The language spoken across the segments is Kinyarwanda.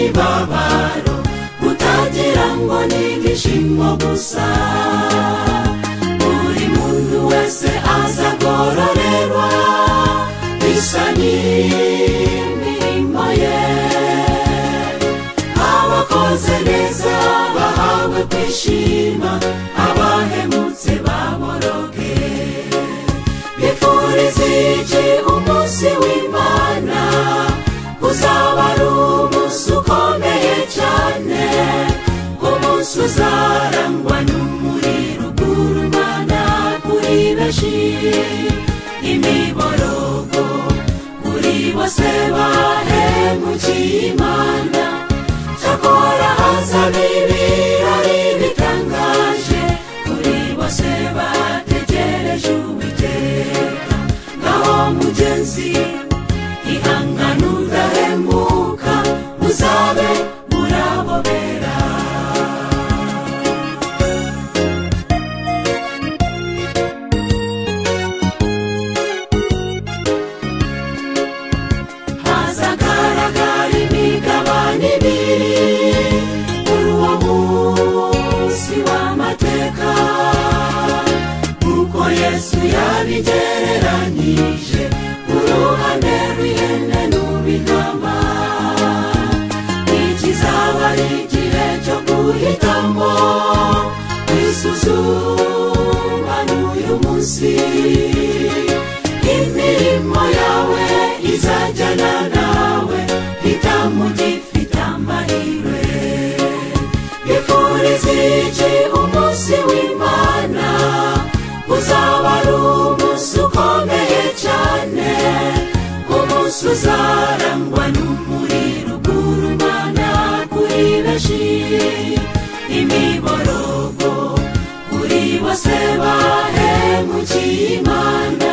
n'imibabaro kutagira ngo ni ibyishimo gusa buri muntu wese aza agororerwa bisa n'imirimo ye abakoze neza bahawe kwishima abahemutse baboroge bifuriza iki umunsi w'imana uzaba ari umunsi ukomeye cyane umunsi uzarangwa n'umuriro ugura umwana kuri benshi imiborogo kuri bose bahemukiye imana cyakora hazaba ibirori bitangaje kuri bose bategereje uwiteka naho mugenzi ihangane udahemuka muzabe murabobera hazagaragara imigabane ibiri kuri uwo munsi w'amateka nk'uko yesu yabigereranyije uruhande rw'ihene n'ubintama ikizaba ari igihe cyo guhitamo kwisuzuma n'uyu munsi imirimo yawe izajyana nawe hitamo ugifite amahirwe bifuriza iki umunsi w'imana uzaba ari umunsi ukomeye cyane umunsi uzarangwa n'umuriro ugura umwana kuri benshi imiborogo kuri bose bahemukiye imana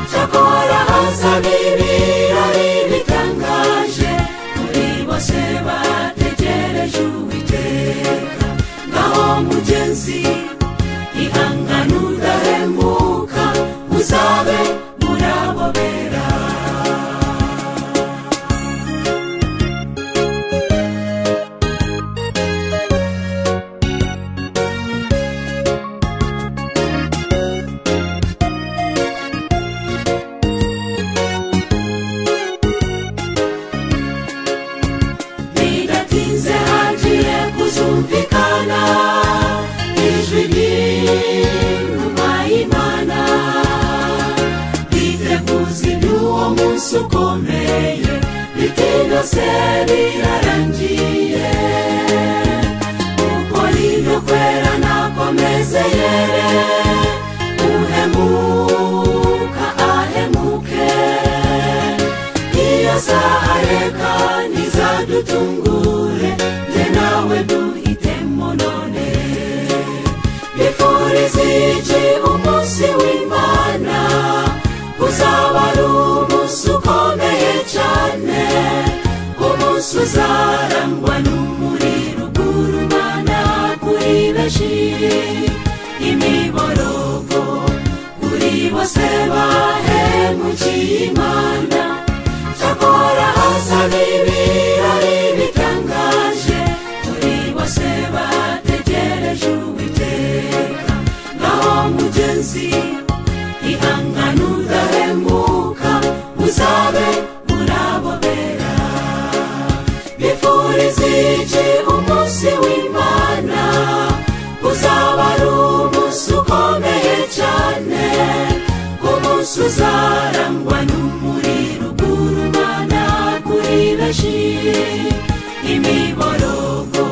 cyakora hazaba ibirori bitangaje kuri bose bategereje uwiteka naho mugenzi ihangane udahemuka muzabe murabobera bidatinze hagiye kuzumvikana ijwi ry'inuma y'imana biteguza iby'uwo munsi ukomeye biti byose birarangiye ukorinto kwera nakomezeye uhemuka ahemuke iyo saha reka ntizadutungure jye nawe duhitemo none bifuriza iki umunsi w'imana uzaba ari umunsi ukomeye cyane umunsi uzarangwa n'umuriro ugura umwana kuri benshi imiborogo kuri bose bahemukiye imana cyakora hazaba ibirori bitangaje kuri bose bategereje uwiteka naho mugenzi ihangane udahemuka muzabe murabobera bifuriza iki umunsi w'imana uzaba ari umunsi ukomeye cyane umunsi uzarangwa n'umuriro ugura umwana kuri benshi imiborogo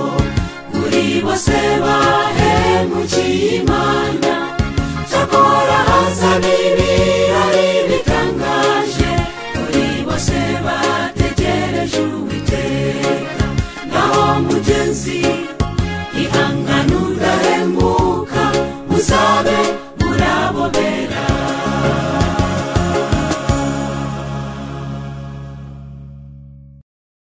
kuri bose bahemukiye imana cyakora hazaba ibi